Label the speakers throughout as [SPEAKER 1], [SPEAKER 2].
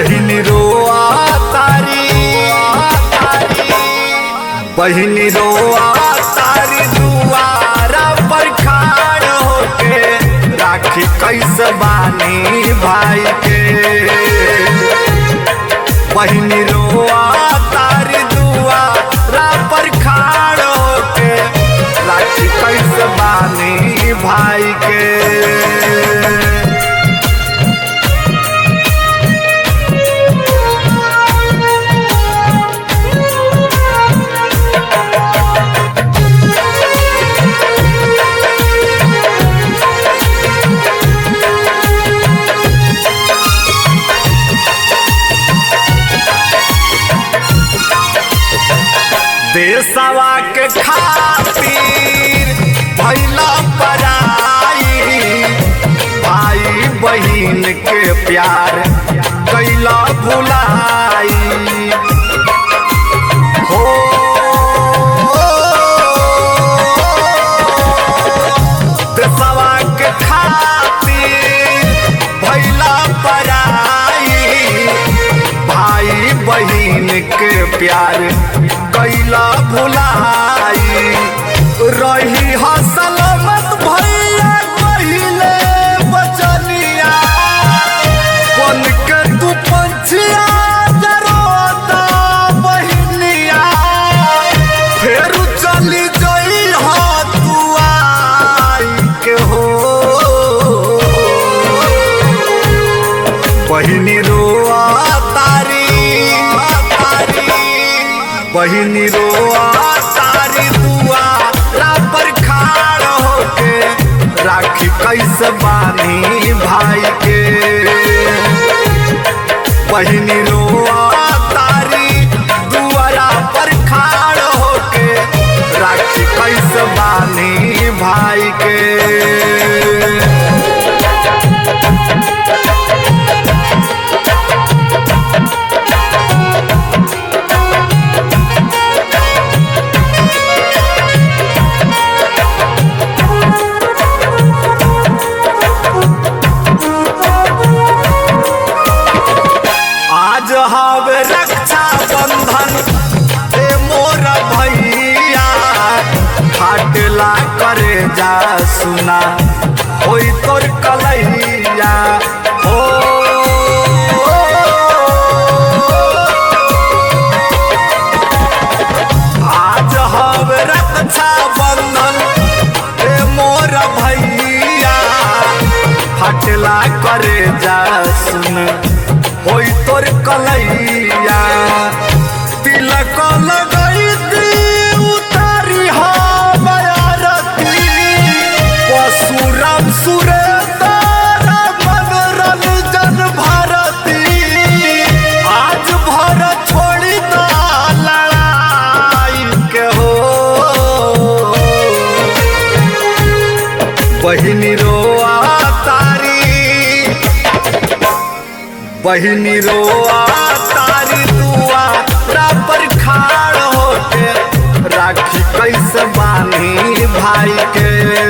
[SPEAKER 1] बहिनी रोआ तारी बहिनी रोआ तारी दुआरा पर खाड़ होके राखी कैसे बानी भाई के बहिनी रोआ तारी दुआरा पर खाड़ होके राखी कैसे बानी भाई के देशवा के खातिर भैला पराई भाई बहिन के प्यार कैला भुलाई हो देशवा के खातिर भैला पराई भाई बहिन के प्यार कैला भुलाई रही हसलमत भैया पहिले बचनिया बन के तू पंछिया जरोता बहिनिया फेर चली जई हो तू आई के हो बहिनी रोआ तारी बहिनी रोआ तारी दुआरा पर खाड़ होके राखी कैसे बानी भाई के बहिनी रोआ तारी दुआरा पर खाड़ होके राखी कैसे बानी भाई के आज हवे रक्षा बंधन ए मोर भैया फाटला करे जा सुना होई तोर कलैया हो आज हवे रक्षा बंधन ए मोर भैया फाटला करे जा सुन होई तोर कलैया तिलक लगई दी उतारी हो बयारती परशुराम सुरेंद्र मनोरंजन भारती आज भर छोड़ी दा लड़ाई के हो बहिनी रोआ तारी बहिनी रोआ तारी दुआरा पर खाड़ होके राखी कैसे बानी भाई के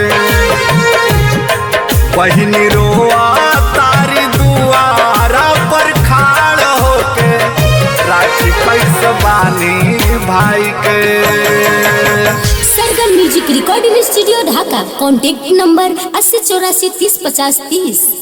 [SPEAKER 1] बहिनी रोआ तारी दुआरा पर खाड़ होके राखी कैसे बानी भाई के
[SPEAKER 2] Sargam music recording studio Dhaka contact number अस्सी चौरासी तीस पचास तीस